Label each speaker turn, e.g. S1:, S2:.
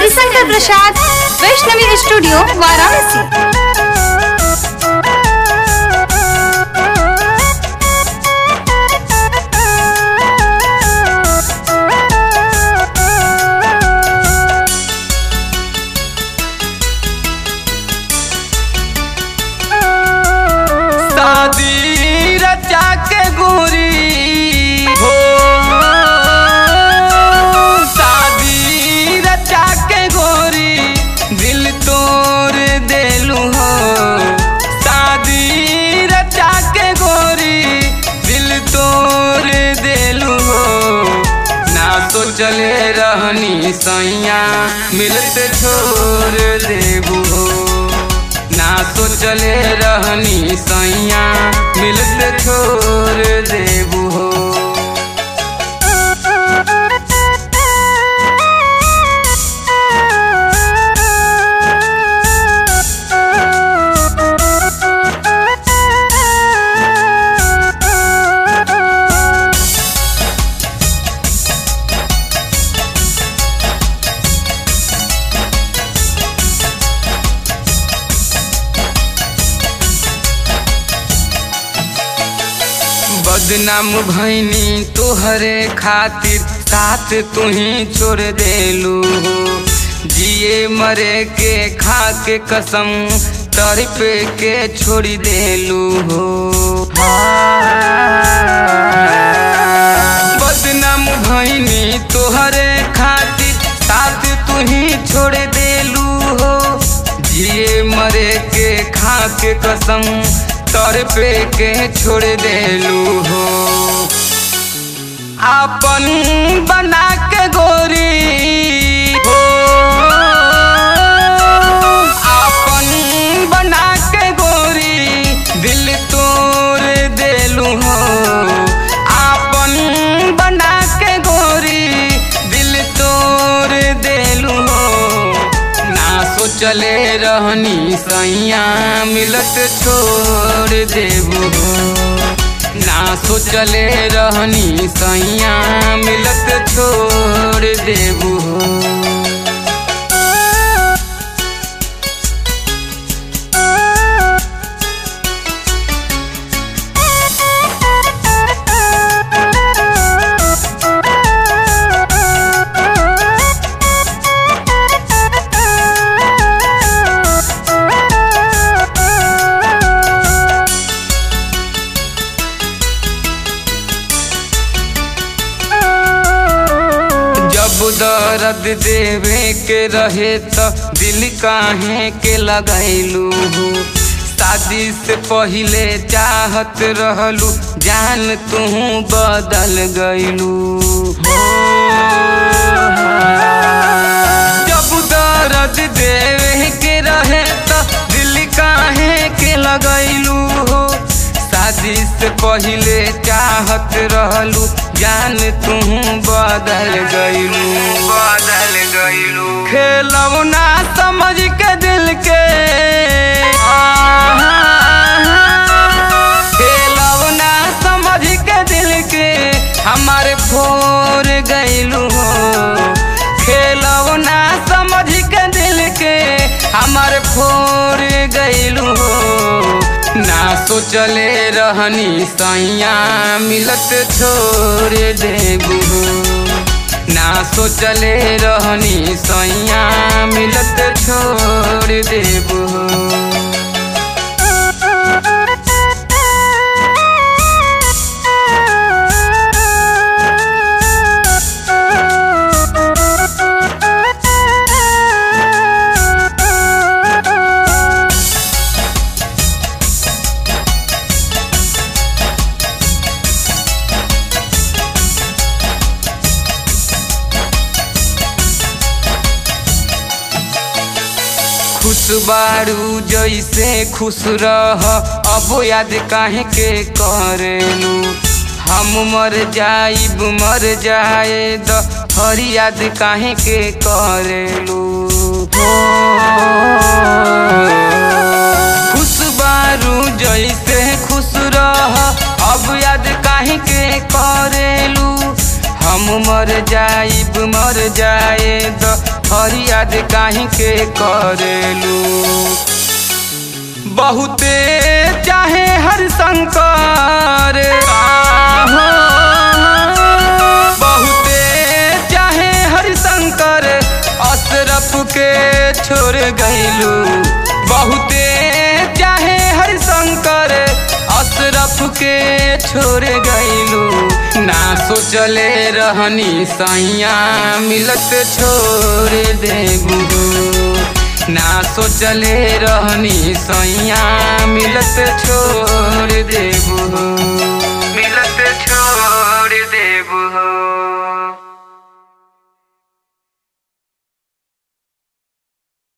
S1: Harishankar Prasad Vaishnavi studio Varanasi
S2: शादी रचा के गोरी हो शादी रचा के गोरी दिल तोड़ देलू हो शादी रचा के गोरी दिल तोड़ देलू हो ना तो चले रहनी सैया मिलते छोड़ देबू हो ना तो चले रहनी सैया मिलते छोड़ देबू हो बदनाम भैनी तोहरे खातिर साथ तुही छोड़ देलू हो जिए मरे के खा के कसम तड़प के छोड़ देलू हो बदनाम भैनी तोहरे खातिर साथ तुही छोड़ देलू हो जिए मरे के खा के कसम तर पे के छोड़ देलू हो आपन बना के गोरी हो आपन बना के गोरी दिल तोड़ देलू हो आपन बना के गोरी दिल तोड़ देलू हो ना सोचले रहनी सैया मिलत छोड़ देबू ना सोचले रहनी सैया मिलत छोड़ देबू जब दर्द देवे के रहे त दिल काहे के लगैलू शादी से पहिले चाहत रहलू जान तू बदल गईलू जब दर्द देवे के रहे त दिल काहे के लगैलू हो शादी से पहिले चाहत रहलू जान तू बदल गईलू बदल गईलू खेलौना समझ के दिल के खेलौना समझ के दिल के हमारे फोर गईलू हो खेलौना समझ के दिल के हमारे फोर गईलू हो ना सोचले रहनी सैया मिलत छोड़ देबू ना सोचले रहनी सैया मिलत छोड़ देबू खुश बारू जैसे खुश रह अब याद काहे के करेलू हम मर जाइब मर जाए द हर याद काहे के करेलू हो खुश बारू जैसे खुश रह अब याद काहे के करेलू हम मर जाइब मर जाए द फरियाद काहे के करेलू बहुते चाहे हर शंकर आहो। बहुते चाहे हर शंकर अशरफ के छोड़ गईलू बहुते चाहे हर शंकर अशरफ के छोड़ गईलू ना सोचले रहनी सैया मिलत छोड़ देबू ना सोचले रहनी सैया मिलत छोड़ देबू मिलत छोड़ देबू